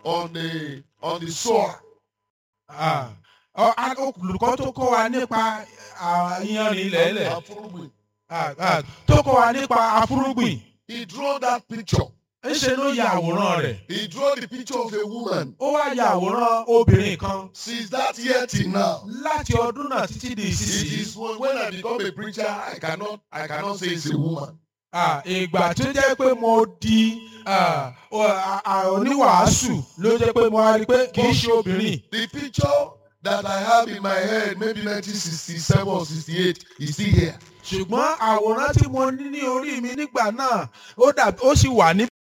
on the on the soil. Ah, ọ- a- olùkọ́ tó kọ́ wa nípa ah, iyanrìn ilẹ̀ẹ́lẹ̀ Afurugbe. ah, ah, tó kọ́ wa nípa afúrúgbìn He drew that picture. ńṣe ló ya àwòrán rẹ̀ He drew the picture of a woman. ó wá ya àwòrán obìnrin kan Since that year till now. láti ọdún náà títí di It ìsinsìnyí. is when, when I become a preacher, I cannot I cannot say it's a woman. Ah, ìgbà tó jẹ́ pé mo di ah, o- ah, ah, oníwàásù ló jẹ́ pé mo wá rí i pé kì í ṣe obìnrin. The picture that I have in my head, maybe 1967 or 68, is still here. ṣùgbọ́n àwòrán tí mo ní ní orí mi nígbà náà ó dàbí ó sì wà ní